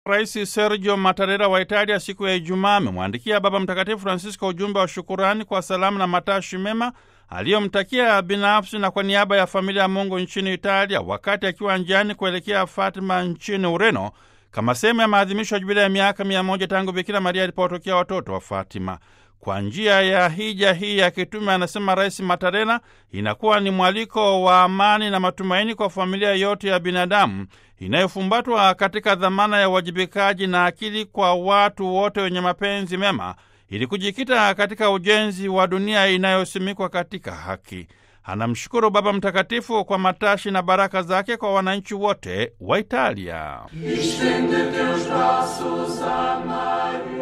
Rais Sergio Mattarella wa Italia siku ya Ijumaa amemwandikia Baba Mtakatifu Francisco ujumbe wa shukurani kwa salamu na matashi mema aliyomtakia binafsi na kwa niaba ya familia ya Mungu nchini Italia wakati akiwa njiani kuelekea Fatima nchini Ureno kama sehemu ya maadhimisho ya jubilei ya miaka mia moja tangu Bikira Maria alipowatokea watoto wa Fatima. Kwa njia ya hija hii ya kitume, anasema Rais Mattarella, inakuwa ni mwaliko wa amani na matumaini kwa familia yote ya binadamu inayofumbatwa katika dhamana ya uwajibikaji na akili kwa watu wote wenye mapenzi mema ili kujikita katika ujenzi wa dunia inayosimikwa katika haki. Anamshukuru Baba Mtakatifu kwa matashi na baraka zake kwa wananchi wote wa Italia.